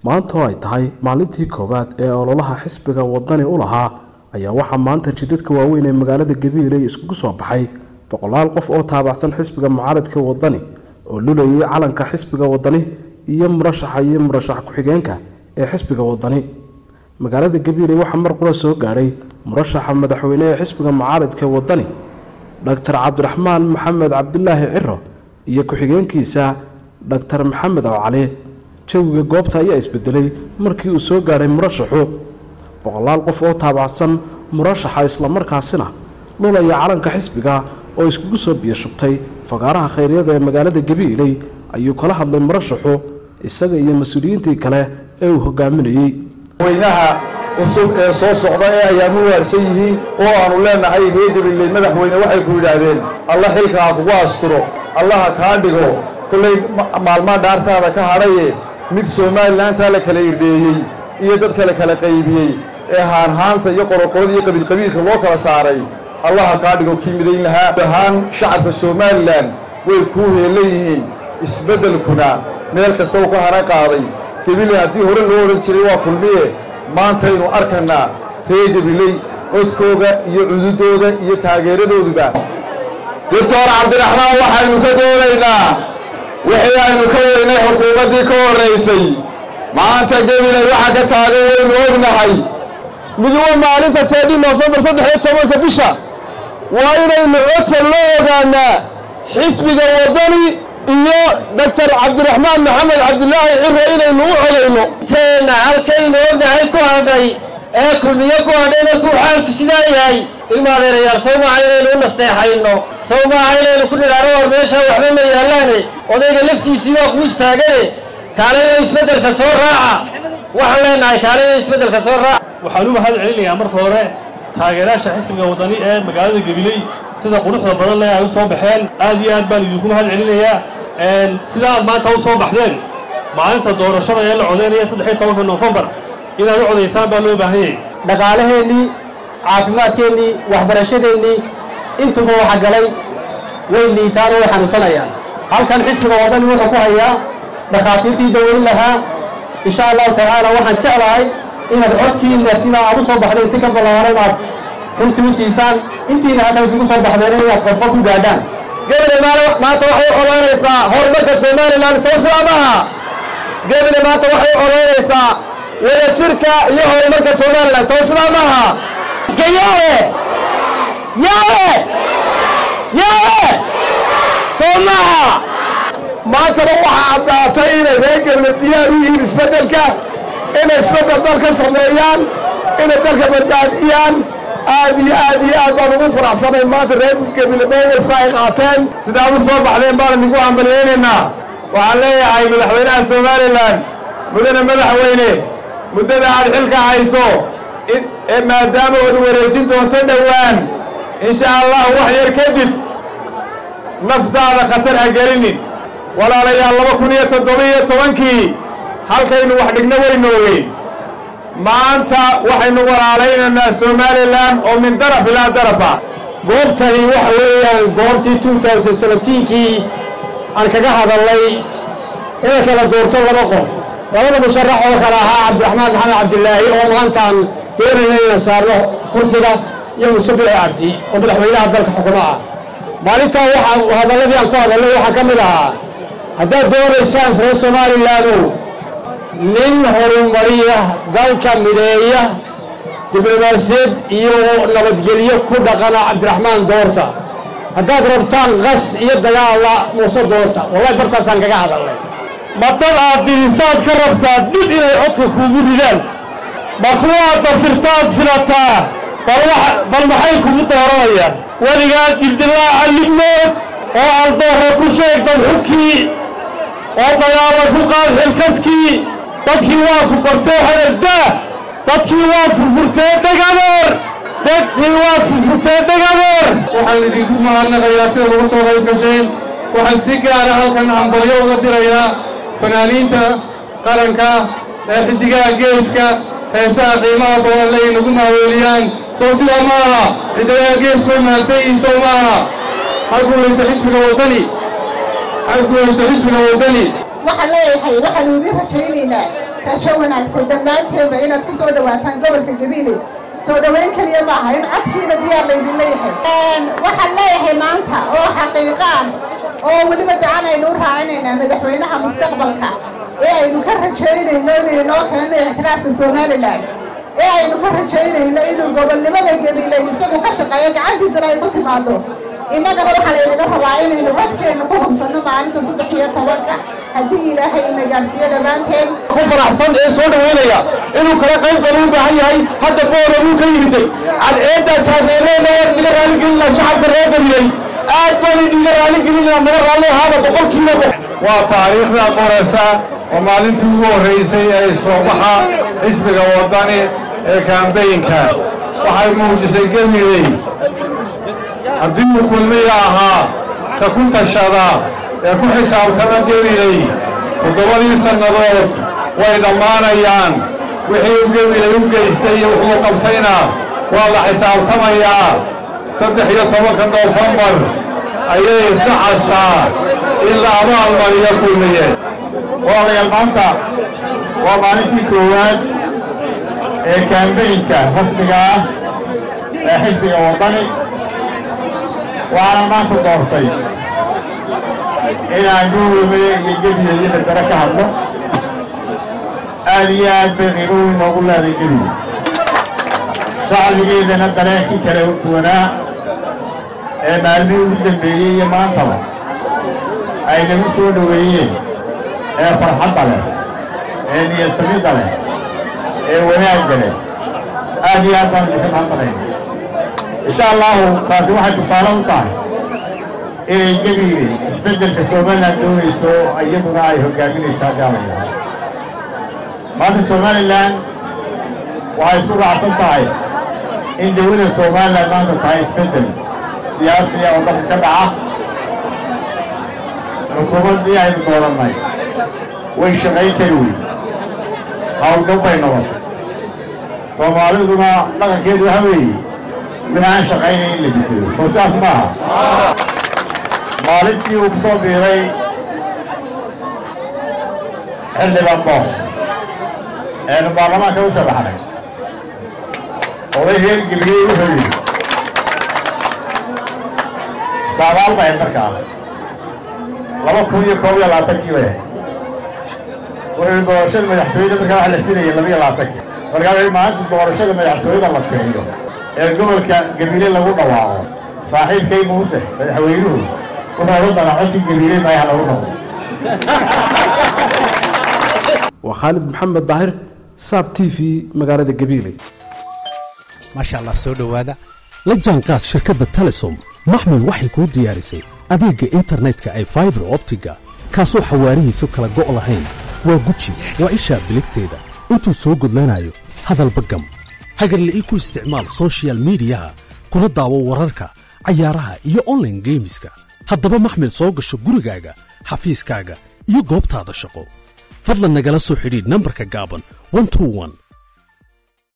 maanta oo ay tahay maalintii koowaad ee ololaha xisbiga wadani u lahaa ayaa waxaa maanta jidadka waaweyn ee magaalada gabiiley iskugu soo baxay boqolaal qof oo taabacsan xisbiga mucaaradka wadani oo lulayay calanka xisbiga wadani iyo murashaxa iyo murashax ku-xigeenka ee xisbiga wadani magaalada gabiiley waxaa mar qura soo gaadhay murashaxa madaxweyne ee xisbiga mucaaradka wadani dhaktar cabdiraxmaan maxamed cabdilaahi ciro iyo ku-xigeenkiisa dhaktar maxamed awcali jawiga goobta ayaa isbedelay markii uu soo gaadhay murashaxu boqolaal qof oo taabacsan murashaxa islamarkaasina lulaya calanka xisbiga oo iskugu soo biyashubtay fagaaraha khayryada ee magaalada gabiiley ayuu kala hadlay murashaxu isaga iyo mas-uuliyiintii kale ee uu hogaaminayey madaxweynaha cusub ee soo socda ee ayaamu waarsan yihiin oo aanu leenahay reer gabiley madaxweyne waxay ku yidhaahdeen alla xilka ha kugu asturo allaha kaa dhigo kollay maalmaa dhaartaada ka hadhaye mid somalilantaa la kala irdheeyey iyo dadka la kala qaybiyey ee haanhaanta iyo qoroqorada iyo qabiilqabiilka loo kala saaray allaha kaa dhigo kii midayn lahaa ahaan shacabka somalilan way kuu heellan yihiin isbeddelkuna meel kasta uu ka hana qaaday gabiley haddii hore loo odhan jiray waa kulmiye maantaynu arkanaa reer gabiley codkooga iyo cududooda iyo taageeradooduba doctor cabdiraxmaan waxaynu ka doonaynaa wixii aynu ka weynay xukuumaddii ka horraysay maanta gabiley waxaa ka taagan waynu ognahay miduba maalinta teedhii noofembar saddex iyo tobanka bisha waa inaynu codka loo ogaanaa xisbiga waddani iyo doctor cabdiraxmaan maxamed cabdilaahi ciro inaynu u codayno teena halkaynu ognahay ku hadhay ee kulmiye ku hadhay markuu xaalku sidaa yahay ilma adeerayaal sow maaha inaynu u nasteexayno sow maaha inaynu ku nidhaano war meeshaa waxba ma yaallaane odayga laftiisii waa kuus taagane kaalayo isbeddelka soo raaca waxaan leenahay kaalayo isbeddelka soo raaca waxaan u mahad celinayaa marka hore taageerayaasha xisbiga waddani ee magaalada gabiley sida quruxda badan leh ay u soo baxeen aad iyo aad baan idinku mahad celinayaa sida aad maanta u soo baxdeen maalinta doorashada ee la codaynaya saddex iyo tobanka noofembar inaad u codaysaan baa loo baahan yahay dhaqaalaheennii caafimaadkeennii waxbarashadeennii intuba waxa galay way liitaan oo way xanuunsanayaan halkan xisbiga waddani wuxuu ku hayaa dhakhaatiirtii daweyn lahaa insha allahu tacaala waxaan jeclahay inaad codkiina sidaa aad u soo baxdeen si ka ballaaran aad runtii u siisaan intiina hadda isugu soo baxdeen inaad qof qof u gaadhaan gebile maanta waxay u codaynaysaa horumarka somalilan towsilaamaha gebile maanta waxay u codaynaysaa wadajirka iyo horumarka somalilan towsilaamaha yawe yawe yawe soo maha maantaba waxaa caddaatay inay reer gebile diyaar u yihiin isbeddelka inay isbeddel dal ka sameeyaan inay dalka badbaadiyaan aad iyo aad iyo aad baan ugu faraxsanay maanta reer gebile mowqifka ay qaateen sidaad u soo baxdeen baan idinku hambalyaynaynaa waxaan leeyahay madaxweynaha somalilan mudane madaxweyne muddada aad xilka hayso ee maadaama ood wareejin doonto dhowaan insha allah wax yar kadib naftaada khatar ha gelinin walaalayaal laba kun iyo toddoba-iyo tobankii halkaynu wax dhigno waynu ogeyn maanta waxaynu walaalaynaynaa somalilan oo min daraf ilaa darafa goobtani waxa weeyaan goobtii two thousand seventeenkii aan kaga hadalnay inay kala doorto laba qof labada musharax oo kale ahaa cabdiraxmaan maxamed cabdilaahi oo maantaan doonayna inaan saarno kursiga iyo musabici cabdi oo madaxweynaha dalka xukumo ah maalintaa waxaa hadalladii aan ku hadalnay waxaa ka mid ahaa haddaad doonaysaan reer somalilaanow nin horumariya dalka mideeya diblomaasiyad iyo nabadgelyo ku dhaqana cabdiraxmaan doorta haddaad rabtaan qas iyo dagaalla muuse doorta wallahi bartaasaan kaga hadalnay ma dad aad dirisaad ka rabtaa dib inay codka kuugu ridaan ma kuwaad dafirtaad filataa bal maxay kugu dooranayaan weligaa dildilaaca libnood oo aldoorra ku sheeg dadxubkii oo dagaalla ku qaad xilkaskii dadkii waa ku bartee hadaldaa dadkii waa furfurtee degadeer dadkii waa furfurtee degadeer waxaan idinku mahadnaqayaa sida lagu soo qayb gasheen waxaan si gaara halkan hambalyo uga dirayaa fanaaniinta qaranka ee xiddigaha geeska heesaha qiimaha badan le inagu maaweeliyaan soo sidaa ma aha xiddigaha geesku way mahadsan yihiin soo ma aha ha guulaysa xisbiga waddani ha guulaysa xisbiga waddani waxaan leeyahay waxaanu idin rajaynaynaa rajo wanaagsan dhammaanteedba inaad ku soo dhawaataan gobolka gabiile soo dhoweyn keliya ma aha in codkiina diyaar laydin leeyahay waxaan leeyahay maanta oo xaqiiqo ah oo weliba gacan aynu u raacinaynaa madaxweynaha mustaqbalka ee aynu ka rajaynayno inuu inoo keeno ictiraafka somalilan ee aynu ka rajaynayno inuu gobolnimada gabiile isagu ka shaqeeyo gacantiisana ay ku timaado innagana waxaa laynaga rabaa inaynu codkeenna ku hubsanno maalinta saddex iyo tobanka haddii ilaahay ina gaadhsiiyo dhammaanteen ku faraxsan ee soo dhaweynaya inuu kala qayb galo u baahan yahay hadda boora wuu ka yimiday cadceeddaa taageereena waan idiga raaligelinaa shacabka reer gabiley aad baan idiga raaligelinaa naga raalli ahaaba boqolkiiba waa taariikhda qoraysa oo maalintii ugu horreysay ee soobaxa xisbiga waddani ee kaambeynka waxay muujisay gabiley haddii uu kulmiya ahaa ka ku tashada ee ku xisaabtama gabiley toddobadii sannadood way dhammaanayaan wixii u gabiley u geystay iyo wuxuu qabtayna waa la xisaabtamayaa saddex iyo tobanka noofembar ayay dhacasaa in la abaalmariyo kulmiye walaalayaal maanta waa maalintii koowaad ee kaambeynka rasmiga ah ee xisbiga waddani waxaana maanta doortay inaan goolme iyo gebiye iyo bedero ka hadlo aad iyo aad bay qiimo weyn noogu leeday gebiye shacbigeedana dareenkii kale duwanaa ee maalmihii ugu dambeeyey iyo maantaba ay nagu soo dhoweeyeen ee farxadda leh ee niyadsamidda leh ee wanaagga leh aad iyo aad baan idinka mahadnaqayna insha allahu taasi waxay tusaale u tahay inay gebiile isbeddelka somalilan doonayso iyaduna ay hoggaaminaysaa gaalaylaha maanta somalilan waxay isku raacsan tahay in dawladda somalilan maanta tahay isbeddel siyaasiya oo dalka ka dhaca xukuumaddii aynu doorannay way shaqayn kari wey hawlgab bay noqotay soomaaliduna dhaqankeedu waxa weeye mid aan shaqaynayn in la dikado soo sidaas ma aha maalintii uu ku soo biiray xildhibaan doox eenu baarlamaanka u sharaxnay oday reer geliyey wuxuu yidhi saadaal bay markaa laba kun iyo koob iyo labaatankii bay ahayd wuxuu yidhi doorashada madaxtooyada markaa waxa la filayay laba iyo labaatankii markaa wuxuu maalinta doorashada madaxtooyada la tiriyo ee gobolka gabiile lagu dhawaaqo saaxiibkay muuse madaxweynuhu wuxuu odhan doonaa codkii gabiile maayaha lagu noqdo waa khaalid maxamed daahir saab t v magaalada gabiile maasha allah soo dhowaada la jaanqaad shirkadda telesom maxmil waxay kuu diyaarisay adeegga internetka ay faibar optiga kaasoo xawaarihiisu kala go' lahayn waa guji waa ishaa biligteeda intuu soo gudlanayo hadalba gam hagarla ii ku isticmaal soshiyal miidiyaha kuna daawo wararka cayaaraha iyo onlaine geemiska haddaba maxmil soo gasho gurigaaga xafiiskaaga iyo goobtaada shaqo fadlan nagala soo xidhiidh nambarka gaaban